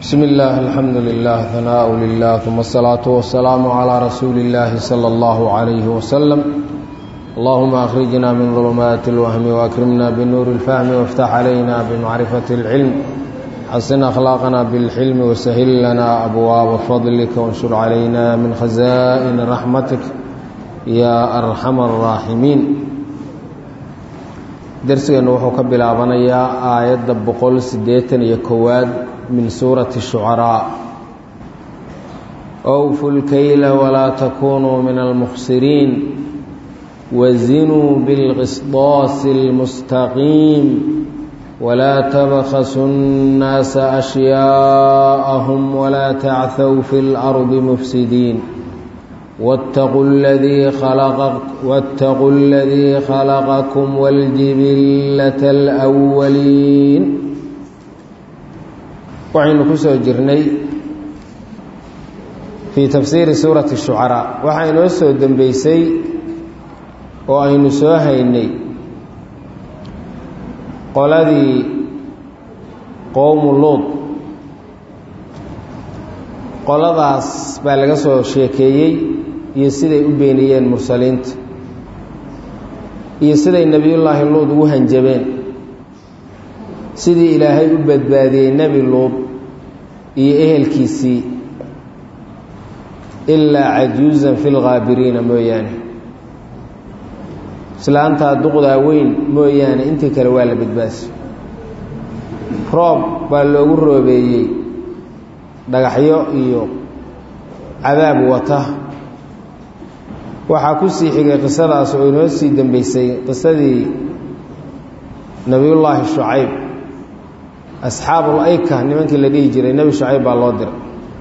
بسم الله الحمد لله ثناء لله ثم الصلاة والسلام على رسول الله صلى الله عليه وسلم اللهم أخرجنا من ظلمات الوهم وأكرمنا بنور الفهم وافتح علينا بمعرفة العلم حسن أخلاقنا بالحلم وسهل لنا أبواب فضلك وانشر علينا من خزائن رحمتك يا أرحم الراحمين درسنا وحو كبلابنيا آية بقول سديتن يكواد من سورة الشعراء أوفوا الكيل ولا تكونوا من المخسرين وزنوا بالقسطاس المستقيم ولا تبخسوا الناس أشياءهم ولا تعثوا في الأرض مفسدين واتقوا الذي خلق واتقوا الذي خلقكم والجبلة الأولين waxaynu ku soo jirnay fii tafsiiri suurati shucaraa waxaa inoo soo dembeysay oo aynu soo haynay qoladii qowmu luud qoladaas baa laga soo sheekeeyey iyo siday u beeniyeen mursaliinta iyo siday nebiyullaahi luud ugu hanjabeen sidii ilaahay u badbaadiyey nebi luud iyo ehelkiisii ilaa cajuusan fi lghaabiriina mooyaane islaantaa duqdaa weyn mooyaane intii kale waa la badbaasay roob baa loogu roobeeyey dhagaxyo iyo cadaab wata waxaa ku sii xigay qisadaas oo inoo sii dambeysay qisadii nebiyullaahi shucayb asxaabul ayka nimankii la dhihi jiray nebi shucayb baa loo diray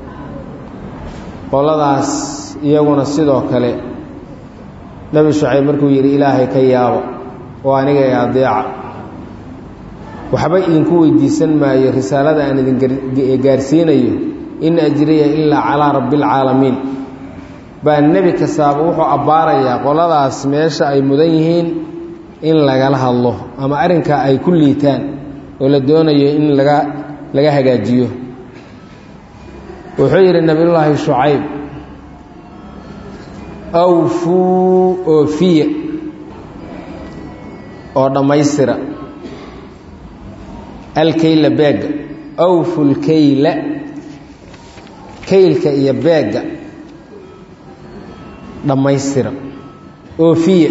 qoladaas iyaguna sidoo kale nebi shucayb markuu yidhi ilaahay ka yaabo oo aniga ee adeeca waxba idinku weydiisan maayo risaalada aan idin gaarsiinayo in ajriya ilaa calaa rabbialcaalamiin baa nebi kastaaba wuxuu abbaarayaa qoladaas meesha ay mudan yihiin in lagala hadlo ama arrinkaa ay ku liitaan oo la doonayo in laga laga hagaajiyo wuxuu yidhi nabiyullaahi shucayb awfuu oofiya oo dhammaystira alkayla beegga awfu lkayla kaylka iyo beegga dhammaystira oofiya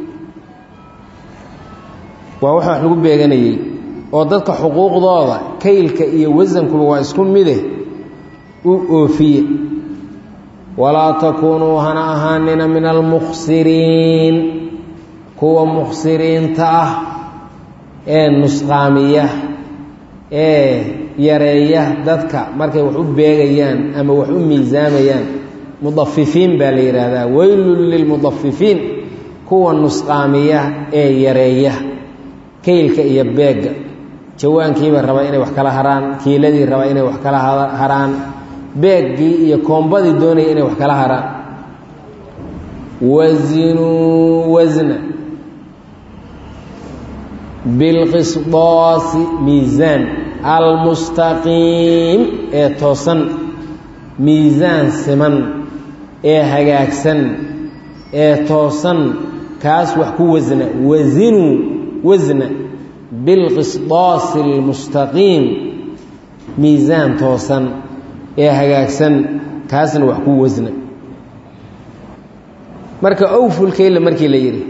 waa waxa wax lagu beeganayey oo dadka xuquuqdooda kaylka iyo wasankuba waa isku mide u oofiye walaa takuunuu hana ahaanina min almukhsiriin kuwa mukhsiriinta ah ee nusqaamiya ee yareeya dadka markay wax u beegayaan ama wax u miisaamayaan mudafifiin baa la yidhaahdaa weylun lilmudafifiin kuwa nusqaamiya ee yareeya kaylka iyo beegga jawaankiiba raba inay wax kala haraan kiiladii raba inay wax kala haraan beeggii iyo koombadii doonaya inay wax kala haraan wazinuu wasna bilqisdaasi miisaan almustaqiim ee toosan miisaan siman ee hagaagsan ee toosan kaas wax ku wasna wazinuu wasna bilqisdaasi almustaqiim miisaan toosan ee hagaagsan kaasna wax ku wasna marka owfulkeyla markii la yidhi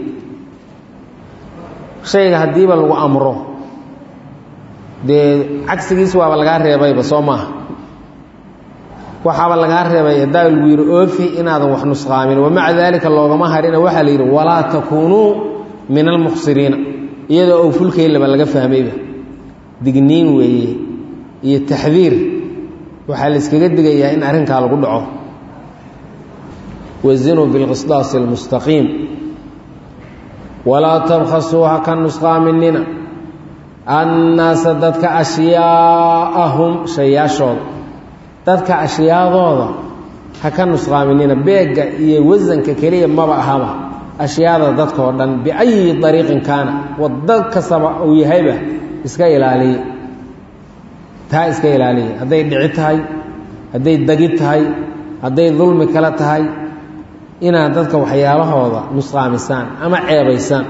shayga haddiiba lagu amro dee cagsigiis waaba lagaa reebayba soo maaha waxaaba lagaa reebay haddaa lagu yidhi oofi inaadan wax nusqaamin wamaca daalika loogama harina waxaa la yidhi walaa takuunuu min almukhsiriina iyadoo owfulkeylaba laga fahmayba digniin weeye iyo taxdiir waxaa la iskaga digayaa in arrinkaa lagu dhaco wazinuu bilqisdaasi almustaqiim walaa tabkhasuu ha ka nusqaaminina annaasa dadka ashyaaahum shayaashooda dadka ashyaadooda ha ka nusqaaminina beegga iyo wasanka keliya maba ahaba ashyaada dadka oo dhan biayi dariiqin kaana waddo kastaba uu yahayba iska ilaaliya taa iska ilaaliya hadday dhici tahay hadday dagid tahay hadday dulmi kale tahay inaad dadka waxyaalahooda nusqaamisaan ama ceebaysaan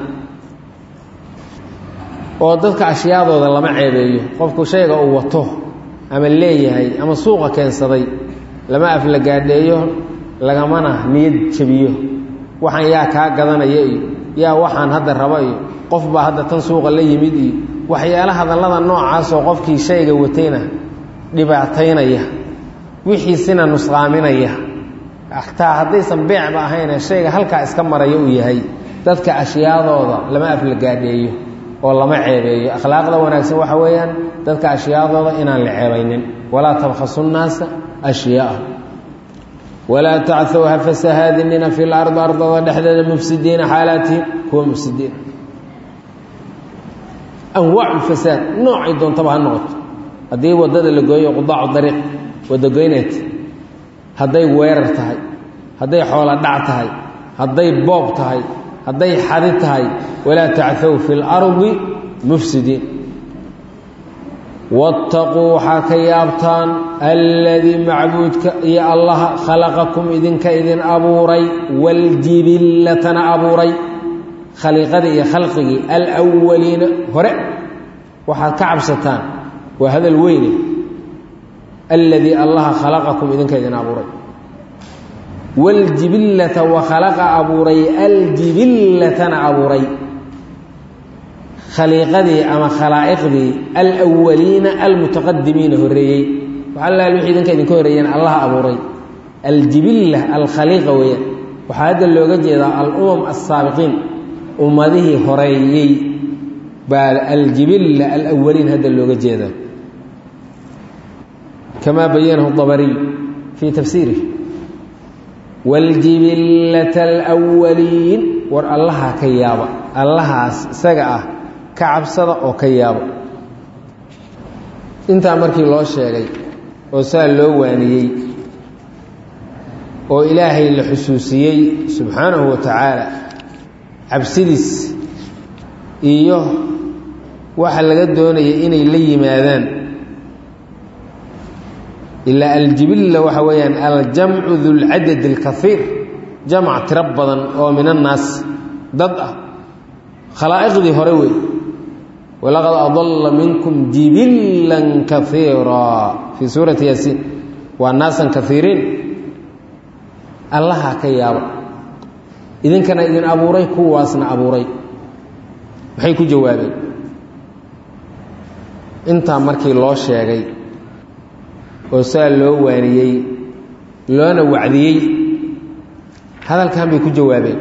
oo dadka ashyaadooda lama ceebeeyo qofku shayga uu wato ama leeyahay ama suuqa keensaday lama aflagaadheeyo lagamana niyad jabiyo waxaan yaa kaa gadanaya iyo yaa waxaan hadda raba iyo qof baa hadda tan suuqa la yimid iyo waxyaala hadallada noocaasoo qofkii shayga watayna dhibaataynaya wixiisina nusqaaminaya xataa haddaysan beecba ahayne shayga halkaa iska maraya uu yahay dadka ashyaadooda lama aflagaadheeyo oo lama ceebeeyo akhlaaqda wanaagsan waxa weeyaan dadka ashyaadooda inaan la ceebaynin walaa tabkhasu nnaasa ashyaaa walaa tacthow ha fasahaadinina fi lardi ardada dhexdeeda mufsidiina xaalaatihim kuwa mufsidiina anwaacu fasaad noocay doontaba ha noqoto haddii waddada la gooyo qudaacu dariiq wadagoyneed hadday weerar tahay hadday xoolo dhac tahay hadday boob tahay hadday xadi tahay walaa tacthow fi lardi mufsidiin waataquu waxaa ka yaabtaan alladii macbuudka iyo allaha khalaqakum idinka idin abuuray waljibillatana abuuray khaliiqadii iyo khalqigii alwaliina hore waxaad ka cabsataan waa hadal weyne alladii allaha khalaqakum idinka idin abuuray waljibillata wa khalaqa abuuray aljibillatana abuuray khaliiqadii ama khalaa'iqdii alwaliina almutaqadimiina horreeyey waxalaal wixii idinka idinka horreeyeen allaha abuuray aljibilla alkhaliiqa weeyaan waxaa hadda looga jeedaa alumam assaabiqiin ummadihii horeeyey baa aljibilla alawaliin hadda looga jeedaa kamaa bayanahu dabariy fii tafsiirih waljibillata alwaliin war allaha ka yaaba allahaas isaga ah ka cabsada oo ka yaaba intaa markii loo sheegay oo saa loo waaniyey oo ilaahay la xusuusiyey subxaanahu wa tacaala cabsidiis iyo waxa laga doonaya inay la yimaadaan ilaa aljibilla waxa weeyaan aljamcu dulcadad alkaiir jamc tiro badan oo min annaas dad ah khalaa'iqdii hore wey walaqad adalla minkum jibillan kaiiraa fii suurati yaasiin waa naasan kaiiriin allaha ka yaaba idinkana idin abuuray kuwaasna abuuray maxay ku jawaabeen intaa markii loo sheegay oo saa loo waaniyey loona wacdiyey hadalkan bay ku jawaabeen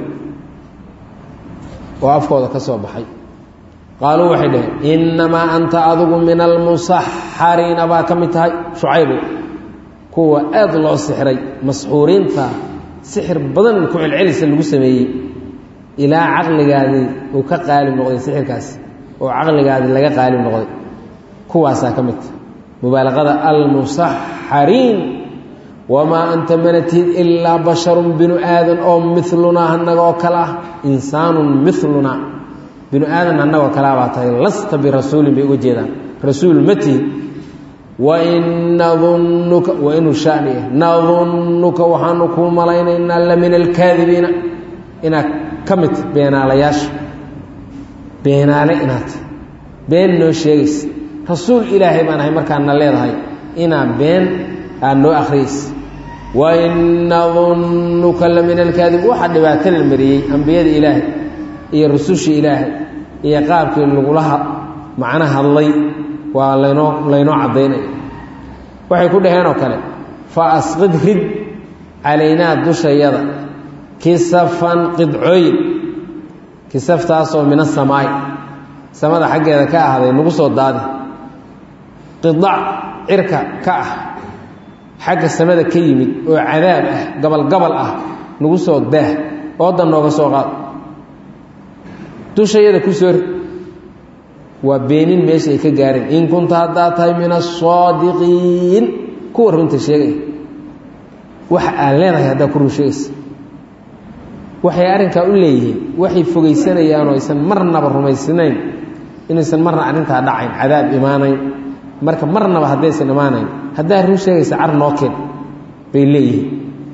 oo afkooda ka soo baxay qaaluu waxay dhaheen innamaa anta adigu min almusaxariina baa ka mid tahay shucaybu kuwa aad loo sixray masxuuriinta sixir badan ku celcelisa lagu sameeyey ilaa caqligaadii uu ka qaalib noqday sixirkaasi oo caqligaadii laga qaalib noqday kuwaasaa ka mid tahay mubaalaqada almusaxariin wamaa anta manatid ilaa basharun binu aadan oo milunaa annaga oo kale ah insaanun milunaa binu aadan annagoo kalea baa tahay lasta birasuulin bay uga jeedaan rasuul ma tihi wain nadunnuka waa inuu shani ah nadunnuka waxaanu kuu malaynaynaa la min alkaadibiina inaad ka mid beenaalayaasha beenaale inaad been noo sheegaysa rasuul ilaahay baan ahay markaadna leedahay inaa been aad noo akhriyaysa wain nadunnuka la min alkaadib waxaa dhibaatada mariyey ambiyada ilaahay iyo rusushii ilaahay iyo qaabkii lagulaha macno hadlay waa laynoo laynoo caddaynaya waxay ku dhaheen oo kale fa asqid rid calaynaa dushayada kisafan qidcooyin kisaftaasoo min asamaay samada xaggeeda ka ahday nagu soo daadi qidac cirka ka ah xagga samada ka yimid oo cadaab ah gabalgabal ah nagu soo daah oodan nooga soo qaad dushayada ku soo rid waa beenin meesha ay ka gaareen in kunta haddaa tahay min asaadiqiin kuwa runta sheegaya waxa aan leenahay haddaa ku run sheegaysa waxay arrinkaa u leeyihiin waxay fogaysanayaan oo aysan marnaba rumaysnayn inaysan marna arrintaa dhacayn cadaab imaanayn marka marnaba haddaysan imaanayn haddaa run sheegaysa car noo keen bay leeyihiin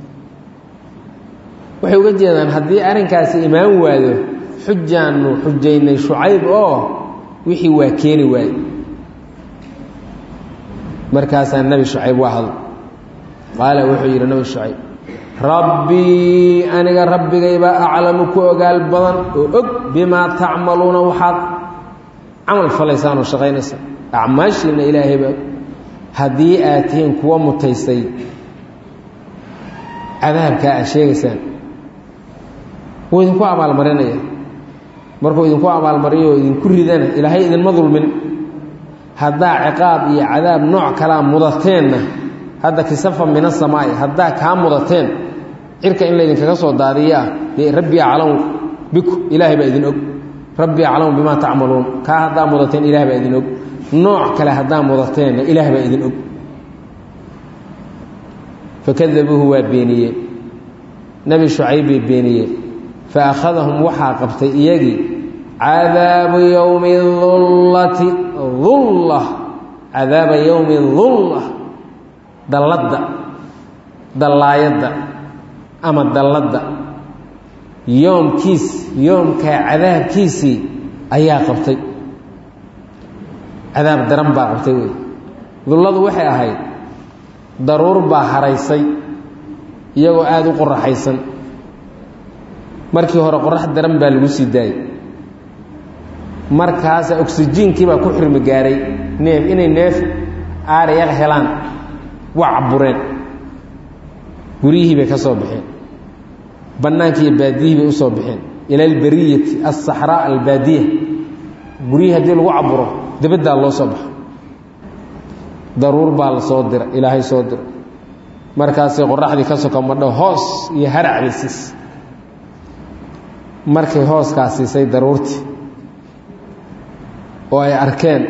waxay uga jeedaan haddii arrinkaasi imaan waado xujaannu xujaynay shucayb oo wixii waa keeni waaye markaasaa nebi shucayb waa hadl qaala wuxuu yidhi nebi shucayb rabbii aniga rabbigaybaa aclamu ku ogaal badan oo og bimaa tacmaluuna waxaad camal falaysaan oo shaqaynaysaan acmaashiina ilaahaybaa haddii aad tihiin kuwa mutaystay cadaabkaa aad sheegaysaan wuu idinku abaalmarinaya markuu idinku abaalmariyo oo idinku ridana ilaahay idinma dulmin haddaa ciqaab iyo cadaab nooc kalaa mudateenna hadda kisafa min asamaa'i haddaa kaa mudateen cirka in laydinkaga soo daadiyaa dee rabbi aclamu biku ilaahay baa idin og rabbi aclamu bimaa tacmaluun kaa haddaa mudateen ilahay baa idin og nooc kale haddaa mudateenna ilaah baa idin og fakadabuuhu waa beeniyeen nebi shucayb bay beeniyeen fa akhadahum waxaa qabtay iyagii cadaabu yowmi dullati dulla cadaaba yowmi dulla dalladda dallaayadda ama dalladda yoomkiis yoomkaa cadaabkiisii ayaa qabtay cadaab daran baa qabtay wey dulladu waxay ahayd daruur baa haraysay iyagoo aada u qoraxaysan markii hore qorax daran baa lagu sii daayey markaasa oksijiinkii baa ku xirmi gaaray neef inay neef aarayaga helaan waa cabureen guryihii bay ka soo baxeen bannaankii iyo baadiyihii bay u soo baxeen ila albariyati alsaxraa albaadiya guryihii haddii lagu caburo dibaddaa loo soo baxo daruur baa la soo dira ilaahay soo dira markaasay qoraxdii ka soka madho hoos iyo harac bay siisay markay hooskaa siisay daruurtii oo ay arkeen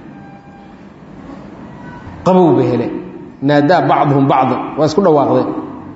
qabow bay heleen naadaa bacduhum bacdan waa isku dhawaaqdeen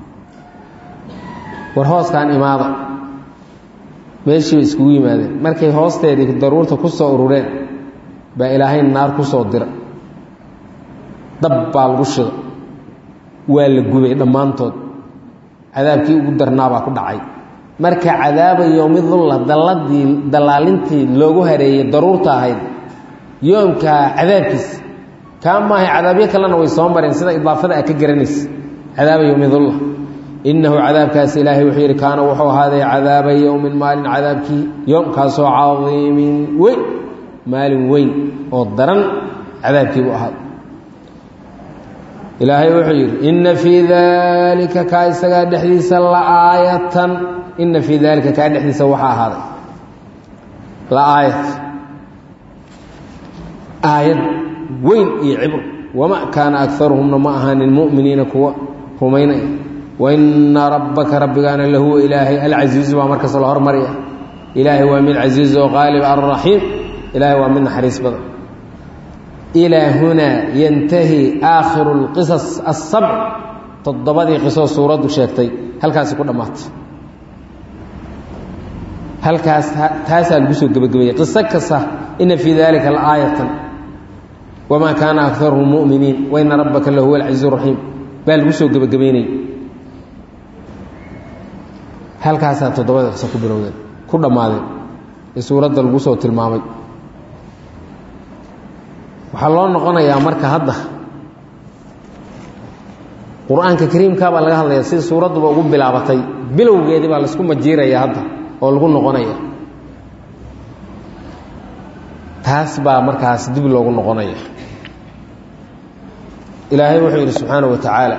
war hooskaan imaada meeshii bay iskugu yimaadeen markay hoosteedii daruurta ku soo urureen baa ilaahay naar ku soo dira dab baa lagu shida waa la gubay dhammaantood cadaabkii ugu darnaabaa ku dhacay marka cadaaba yowmi dulla dalladii dallaalintii loogu hareeyey daruurta ahayd yoomkaa cadaabkiisa kaa maahay cadaabyo kalena way soo mareen sida idaafada a ka garanaysa cadaaba yowmi dulla innahu cadaabkaasi ilaahay wuxuu yidhi kaana wuxuu ahaaday cadaaba yowmin maalin cadaabkii yoomkaasoo cadiimin weyn maalin weyn oo daran cadaabkii buu ahaaday ilaahay wuxuu yidhi inna fii daalika kaa isagaa dhexdiisa laaayatan inna fii daalika kaa dhexdiisa waxaa ahaaday laaayat aayad weyn iyo cibr wama kaana akaruhumna ma ahaanin mu'miniina kuwa rumaynaya waina rabbaka rabbigaana lahuwa ilaahay alcasiizu baa markasta la hormarya ilaahay waa mid casiiz oo qaalib alraxiim ilaahay waa mid naxariis badan ilaa hunaa yantahi aakhiru lqisas asabc toddobadii qisoo suuraddu sheegtay halkaasi ku dhammaatay halkaas taasaa lagu soo gebagabeeyey qiso kasta ina fii dalika laaayatan wamaa kaana akaruhum mu'miniin waina rabbaka lahuwa alcasiiz raxiim baa lagu soo gebagabeynayay halkaasaa toddobada qiso ku bilowdeen ku dhammaadeen ee suuradda lagu soo tilmaamay waxaa loo noqonayaa marka hadda qur-aanka kariimkaa baa laga hadlayaa sida suuradduba ugu bilaabatay bilowgeedii baa laisku majiiraya hadda oo lagu noqonaya taas baa markaas dib loogu noqonaya ilaahay wuxuu yidhi subxaana wa tacaala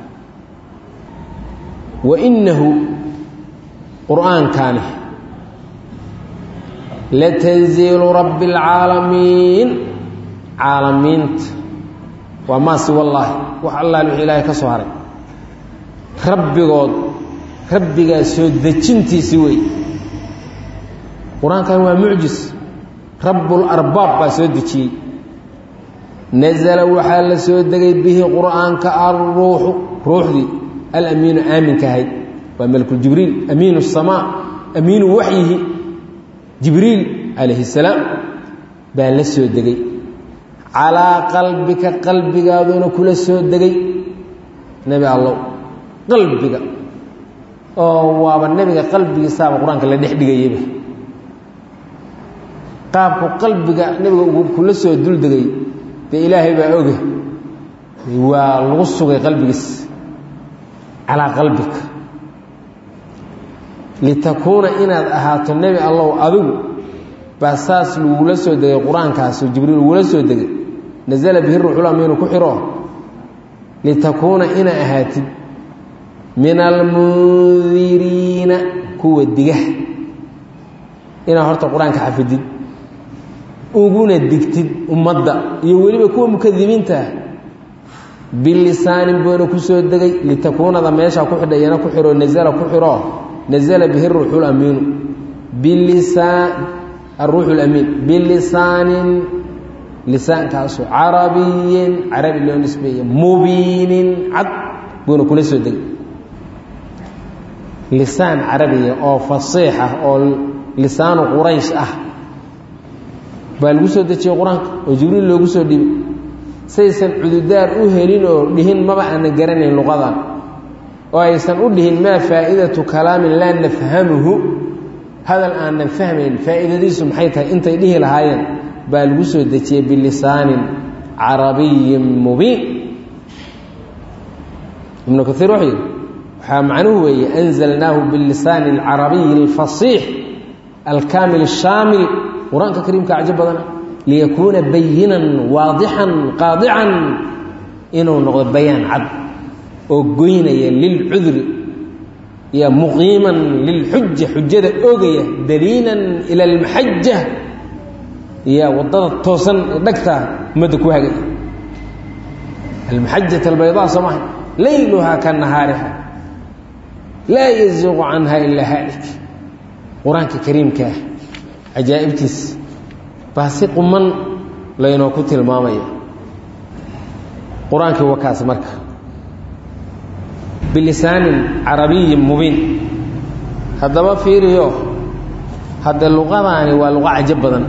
wa innahu qur'aankani latanziilu rabbi اlcaalamiin caalamiinta waa maasi wallaahi wax allaal wixii ilaahay ka soo haray rabbigood rabbigaa soo dejintiisii wey qur-aankan waa mucjis rabbularbaab baa soo dejiyey nasala waxaa la soo degay bihi qur'aanka alruuxu ruuxdii alamiinu aaminka ahayd waa malku jibriil amiinu الsamaa amiinu waxyihi jibriil calayhi الsalaam baa la soo degay calaa qalbika qalbigaaduuna kula soo degay nebi allow qalbiga oo waaba nebiga qalbigiisaaba qur-aanka la dhex dhigayaba qaabku qalbiga nebiga uu kula soo duldegay dee ilaahay baa oge waa lagu sugay qalbigiis calaa qalbika litakuuna inaad ahaato nebi allow adigu baa saas lagula soo degay qur-aankaasoo jibriil ugula soo degay nasala bihi ruuxul amiinu ku xiro litakuuna inaa ahaatid min almundiriina kuwa diga inaad horta qur-aanka xafidid uguna digtid ummadda iyo weliba kuwa mukadibiintaah bilisaanin buuna ku soo degay litakuunada meeshaa ku xidha iyana ku xiro nasala ku xiro nasala bihi ruuxu lamiinu bilisaan aruuxu lamiin bilisaanin lisaankaasoo carabiyin carabi loo nisbeeye mubiinin cad buuna kula soo degay lisaan carabiya oo fasiix ah oo lisaanu quraysh ah baa lagu soo dejiyey qur-aanka oo jibriil loogu soo dhibay saysan cududaar u helin oo dhihin maba aanan garanayn luqadan oo aysan u dhihin maa faa'idatu kalaamin laa nafhamuhu hadal aanan fahmayn faa'iidadiisu maxay tahay intay dhihi lahaayeen baa lagu soo dejiyey bilisaanin carabiyin mubiin ibnu kaiir wuxuu yidhi waxaa macnuhu weeye anzalnaahu bilisaani alcarabiyi alfasiix alkaamil ashaamil qur-aanka kariimka cajo badana liyakuuna bayinan waadixan qaadican inuu noqdo bayaan cad oo goynaya lilcudri iyo muqiiman lilxuja xujada ogaya daliilan ila almaxaja iyo wadada toosan ee dhagta ummadda ku hagaya almaxajat albaydaa soo maha layluhaa ka nahaariha laa yaziiqu canha ilaa haalik qur-aanka kariimkaah cajaa'ibtiis baa si quman laynoo ku tilmaamaya qur-aankii wakaas marka bilisaanin carabiyin mubiin haddaba fiiriyo hadde luqadaani waa luqo cajo badan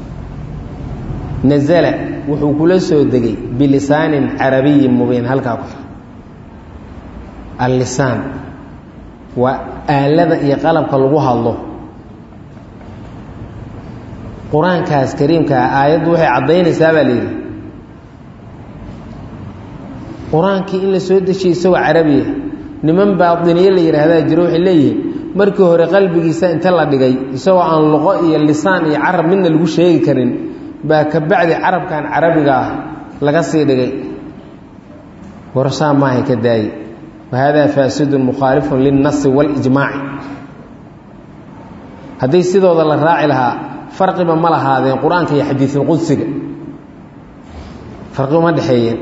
nazala wuxuu kula soo degay bilisaanin carabiyin mubiin halkaa ku xir allisaan waa aalada iyo qalabka lagu hadlo qur-aankaas kariimkaa aayaddu waxay caddaynaysaa baa layidhi qur-aankii in la soo dejiyey isagoo carabiya niman baadiniye la yidhaahdaa jiro waxay leeyihiin markii hore qalbigiisa inta la dhigay isagoo aan luqo iyo lisaan iyo carab midna lagu sheegi karin baa ka bacdi carabkan carabiga ah laga sii dhigay warsaa maahay ka daaye wahaadaa faasidun mukhaalifun lilnasi walijmaaci hadday sidooda la raaci lahaa farqiba ma lahaadeen qur-aanka iyo xadiisulqudsiga farqiba ma dhexeeyeen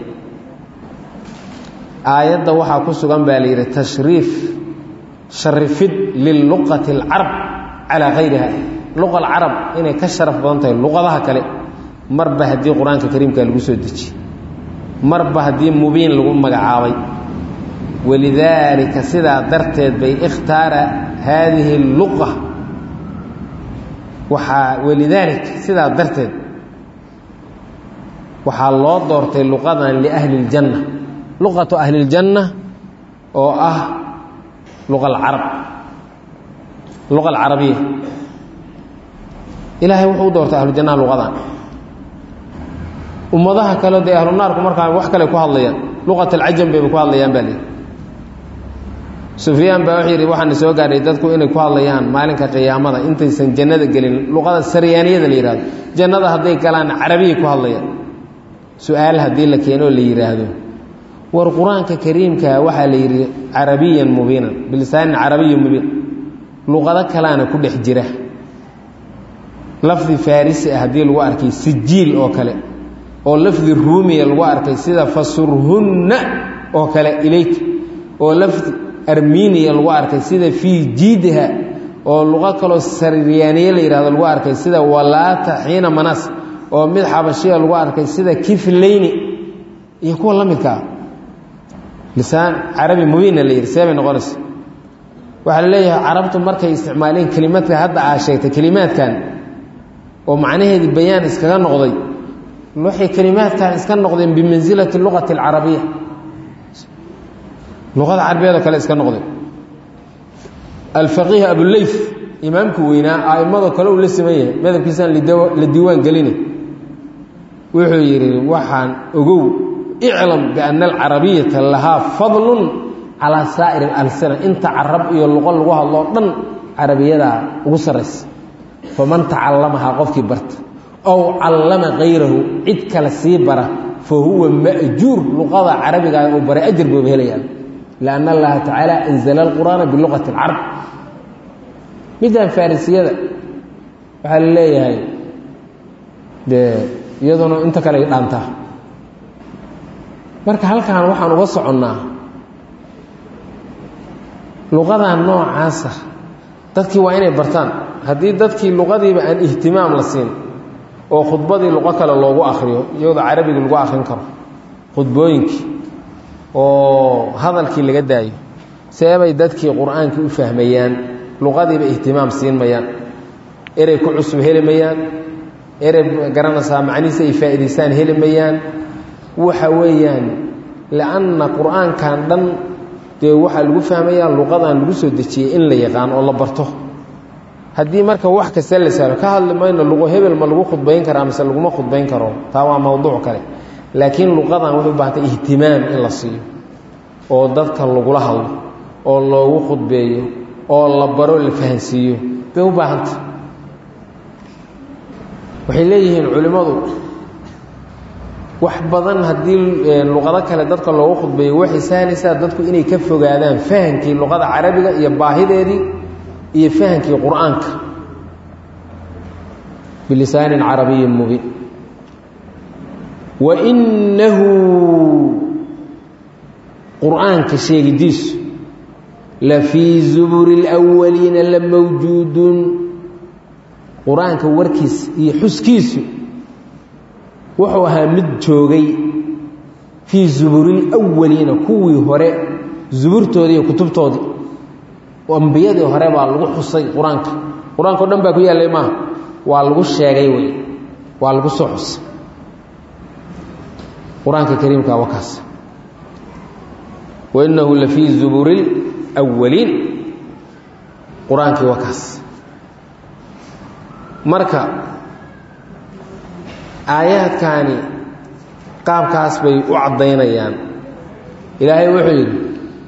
aayadda waxaa ku sugan baa la yidhi tashriif sharifid liluqati alcarab calaa kayriha luqa alcarab inay ka sharaf badan tahay luqadaha kale marba haddii qur-aanka kariimka lagu soo dejiye marba haddii mubiin lagu magacaabay walidaalika sidaa darteed bay ikhtaara haadihi luqa waxaa walidaalika sidaa darteed waxaa loo doortay luqadan liahli اljanna luqatu ahli اljanna oo ah luqa alcarab luqa alcarabiya ilaahay wuxuu u doortay ahlujannaha luqadan ummadaha kale dee ahlu naarku markaa wax kale ku hadlayaan luqat alcajam bayba ku hadlayaan baa lihi sufyaan baa wuxuu yidhi waxaana soo gaadhay dadku inay ku hadlayaan maalinka qiyaamada intaysan jannada gelin luqada saryaaniyada la yidhahdo jannada hadday galaan carabiya ku hadlayaan su-aal haddii la keenoo la yidhaahdo war qur-aanka kariimka waxaa la yidhi carabiyan mubiinan bilisaanin carabiyan mubiin luqado kalaana ku dhex jira lafdi farisi ah haddii lagu arkay sijiil oo kale oo lafdi ruumiya lagu arkay sida fasurhunna oo kale ilayk oo lafdi armeniya lagu arkay sida fii jiidiha oo luqo kaloo saryaaniye la yihahdo lagu arkay sida walaata xiina manas oo mid xabashiya lagu arkay sida kiflayni iyo kuwa la midkaa lisaan carabi mubiinna la yidhi see bay noqonaysa waxaa la leeyahay carabtu markay isticmaaleen kelimadka hadda aa sheegtay kelimaadkan oo macnaheedii bayaan iskaga noqday waxay kelimaadkan iska noqdeen bimansilati luqati alcarabiya luqada carabiyaed oo kale iska noqdeen alfaqiih abuleyf imaamku weynaa a'imadoo kale uu la siman yahay madabkiisaan la diiwaan geline wuxuu yidhi waxaan ogow iclam biana alcarabiyata lahaa fadlun calaa saa'iri alsina inta carab iyo luqo lagu hadloo dhan carabiyadaa ugu sarraysa faman tacallamahaa qofkii barta ow callama kayrahu cid kale sii bara fa huwa ma'juur luqada carabigaa uu baray ajar booba helayaa lianna allaha tacaala anzala alqur'aana biluqati alcarab middan farrisiyada waxaa la leeyahay dee iyaduna inta kale ay dhaantaa marka halkan waxaan uga soconnaa luqadan noocaasa dadkii waa inay bartaan haddii dadkii luqadiiba aan ihtimaam la siin oo khudbadii luqo kale loogu akriyo iyadoo carabigii lagu akrin karo khudbooyinkii oo hadalkii laga daayo seebay dadkii qur-aankii u fahmayaan luqadiiba ihtimaam siin mayaan erey ku cusub heli mayaan erey garanaysaa macnihiisa ay faa'idaystaan heli mayaan waxa weeyaan lianna qur-aankan dhan dee waxaa lagu fahmayaa luqadan lagu soo dejiyey in la yaqaan oo la barto haddii marka wax kasta la sahlo ka hadli mayno luqo hebel ma lagu khudbayn karaa mise laguma khudbayn karo taa waa mowduuc kale laakiin luqadan waxay u baahantay ihtimaam in la siiyo oo dadka lagula hadlo oo loogu khudbeeyo oo la baro la fahansiiyo bay u baahantay waxay leeyihiin culimmadu wax badan haddii luqado kale dadka loogu khudbeeyo waxay sahlaysaa dadku inay ka fogaadaan fahankii luqada carabiga iyo baahideedii iyo fahankii qur-aanka bilisaanin carabiyin mubiin wa innahu qur-aanka sheegidiisu la fii zuburi اlأwaliina la mawjuudun qur-aanka warkiisa iyo xuskiisu wuxuu ahaa mid joogay fii zuburi اlأwaliina kuwii hore zuburtoodii iyo kutubtoodii ambiyadii hore baa lagu xusay qur-aanka qur-aanka o dhan baa ku yaallay maaha waa lagu sheegay wey waa lagu soo xusay qur-aanka kariimka waa kaas wainahu la fii zuburi اlأwaliin qur-aankii waa kaas marka aayaadkaani qaabkaas bay u caddaynayaan ilaahay wuxuu yidhi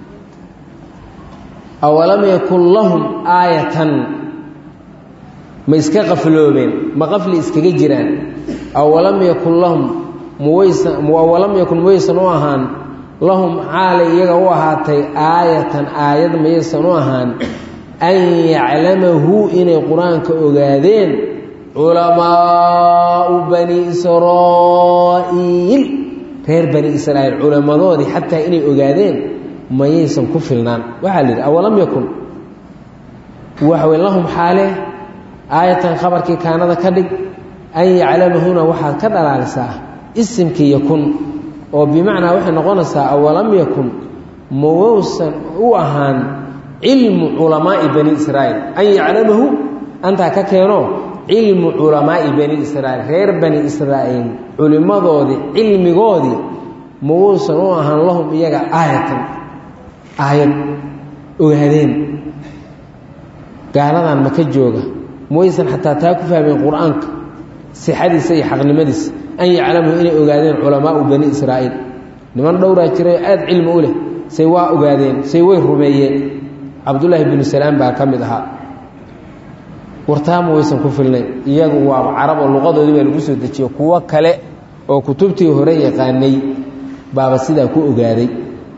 awalam yakun lahum aayatan ma iska qafloobeen ma qafli iskaga jiraan awalam yakun lahum muwaysa awalam yakun maysan u ahaan lahum xaalay iyaga u ahaatay aayatan aayad mayaysan u ahaan an yaclamahu inay qur-aanka ogaadeen culamaau bani israa'iil reer bani israa'iil culammadoodii xataa inay ogaadeen mayaysan ku filnaan waxaa la yidhi awalam yakun waxa wey lahum xaale aayatan khabarkii kaanada ka dhig an yaclamahuna waxaad ka dhalaalisaa isimkii yakun oo bimacnaa waxay noqonaysaa awalam yakun mawowsan u ahaan cilmu culamaa'i bani israa'iil an yaclamahu antaa ka keeno cilmu culamaa'i bani israa'iil reer bani israa'iil culimmadoodii cilmigoodii mawowsan u ahaan lahum iyaga aayatan aayad ogaadeen gaaladan maka jooga mawaysan xataa taa ku fahmeen qur-aanka sixadiisa iyo xaqnimadiisa an yaclamuu inay ogaadeen culamaau bani israa'iil niman dhowraa jiray aada cilmi u leh say waa ogaadeen say way rumeeyeen cabdullaahi binu salaam baa ka mid ahaa wartaama waysan ku filnayn iyagu waa carab oo luqadoodii baa lagu soo dejiyo kuwo kale oo kutubtii hore yaqaanay baaba sidaa ku ogaaday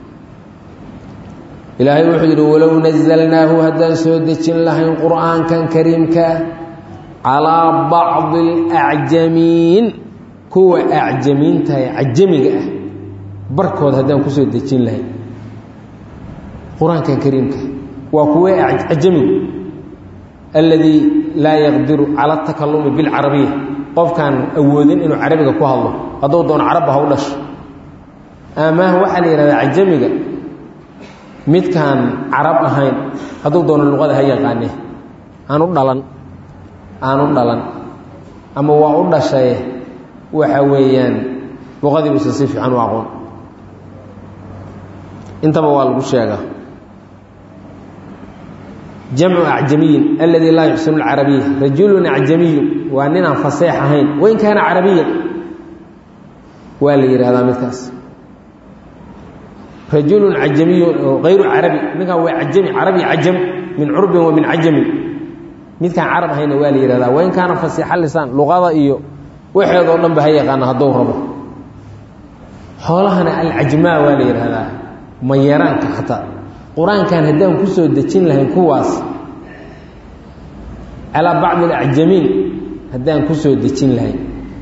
ilaahay wuxuu yidhi walow naزalnaahu haddaan soo dejin lahayn qur'aankan kariimkaa calىa bacضi اlأcjamiin kuwa acjamiintahay cajamiga ah barkood haddaan kusoo dejin lahayn qur-aankan kariimka waa kuwe cajamigu alladii laa yaqdiru cala اtakalumi biاlcarabiya qofkaan awoodin inuu carabiga ku hadlo hadduu doono carabba ha u dhasho amaah waxaa la yihahdaa cajamiga midkaan carab ahayn hadduu doono luqada ha yaqaane aan u dhalan aan u dhalan ama waa u dhashaye waxa weeyaan luqadii buusan si fiican u aqoon intaba waa lagu sheegaa jamcu acjamiyin aladii laa yuxsinu lcarabiya rajulun acjamiyun waa ninaan faseex ahayn wain kaana carabiyan waa la yidhahdaa midkaas rajulun cajamiyun ayru carabi ninkan waa ajami carabi cajam min curbin wa min cajamin midkaan carab ahayna waa la yihahdaa wain kaana fasiixa lisaan luqada iyo waxeedoo dhan ba ha yaqaana hadduu rabo xoolahana alcajmaa waa la yidhaahdaa mayaraanka xataa qur-aankan haddaan ku soo dejin lahayn kuwaas calaa bacdi alacjamiin haddaan ku soo dejin lahayn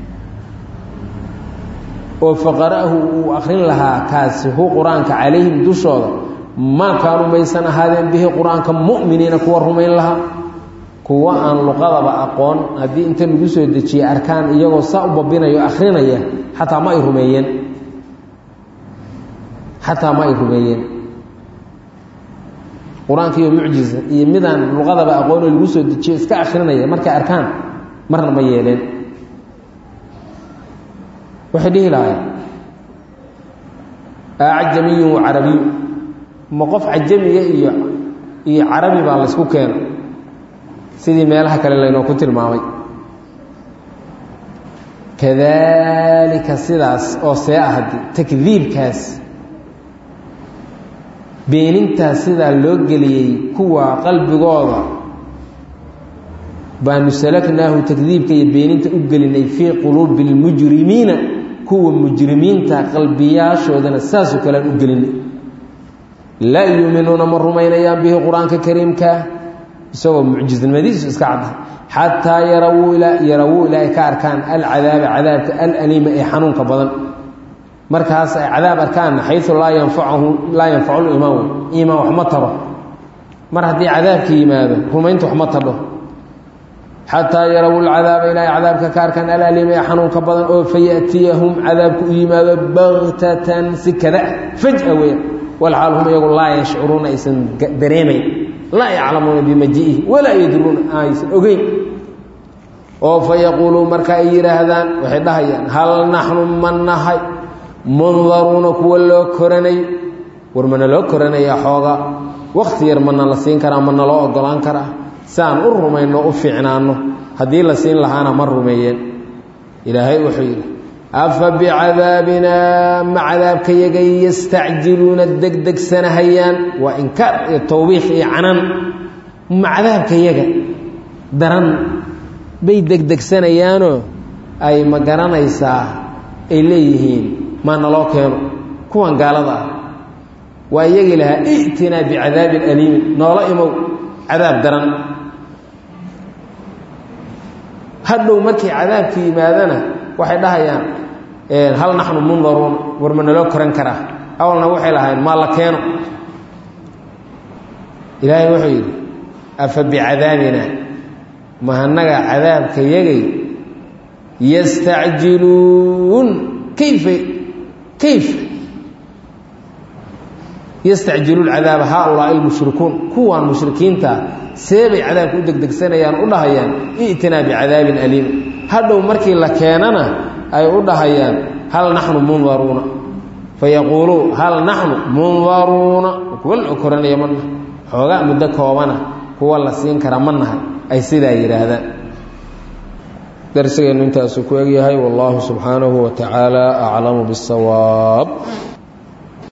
oo faqara'ahu uu akrin lahaa kaasi hu qur-aanka calayhim dushooda maa kaanuu maysan ahaadeen bihi qur-aanka mu'miniina kuwa rumayn lahaa kuwa aan luqadaba aqoon haddii inta lagu soo dejiyey arkaan iyagoo saa u babinayo akrinaya xataa ma ay rumeeyeen xataa ma ay rumeeyeen qur-aanka iyo mucjiza iyo midaan luqadaba aqoonoo lagu soo dejiyo iska akrinaya markay arkaan marna ma yeeleen waxay dhihi lahayn acjamiyun wa carabiyu ma qof cajamiga iyo iyo carabi baa laysku keeno sidii meelaha kale laynoo ku tilmaamay kadalika sidaas oo see ah haddii takdiibkaas beenintaas sidaa loo geliyey kuwa qalbigooda baanu salaknaahu takdiibka iyo beeninta u gelinay fii quluubi اlmujrimiina kuwa mujrimiinta qalbiyaashoodana saasoo kalean u gelinay laa yuuminuuna ma rumaynayaan bihi qur-aanka kariimka isagoo mucjisnimadiisu iska cadda xataa yarawuu yarawuu ilaa ay ka arkaan alcadaaba cadaabka alaliima ee xanuunka badan markaas ay cadaab arkaanna xayu laa yanfacahu laa yanfacu limaan wey iimaan waxma taro mar haddii cadaabka yimaado rumaynta waxma tadho xataa yarawu lcadaaba ilaa ay cadaabka ka arkaan alaliima ee xanuunka badan oo fayatiyahum cadaabku u yimaado baktatan si kada faj'a weya walxaal hum iyagu laa yashcuruuna aysan dareemayn laa yaclamuuna bimajiihi walaa yadruuna aysan ogeyn oo fa yaquuluu marka ay yidhaahdaan waxay dhahayaan hal naxnu ma nahay mundaruuna kuwa loo koranay war mana loo koranaya xooga wakti yar mana la siin karaa mana loo ogolaan karaa si aan u rumayno u fiicnaanno haddii la siin lahaana ma rumeeyeen ilaahay wuxuu yidhi afa bicadaabinaa ma cadaabkayagay yastacjiluuna degdegsanahayaan waa inkaar iyo tawbiiq iyo canan ma cadaabkayaga daran bay degdegsanayaanoo ay ma garanaysaa ay leeyihiin maa naloo keeno kuwan gaalada ah waa iyagii lahaa i'tinaa bicadaabin aliimin noola imow cadaab daran hadhow markii cadaabka yimaadana waxay dhahayaan hal naxnu mundaruun war ma naloo koran karaa awalna waxay lahayn maa la keeno ilaahay wuxuu yidhi afa bicadaabina mahanaga cadaabka yagay yastacjiluun kayfa kayf yastacjilu lcadaaba haaulaai lmushrikuun kuwaan mushrikiinta seebay cadaabka u degdegsanayaan u dhahayaan i'tinaa bicadaabin aliim hadhow markii la keenana ay u dhahayaan hal naxnu mundaruuna fayaquuluu hal naxnu mundaruuna kuwa la koranaya ma nahay xoogaa muddo koobana kuwa la siin kara ma nahay ay sidaa yidhaahdaan darsigeennu intaasuu ku egyahay wallahu subxaanahu wa tacaala aclamu biاsawaab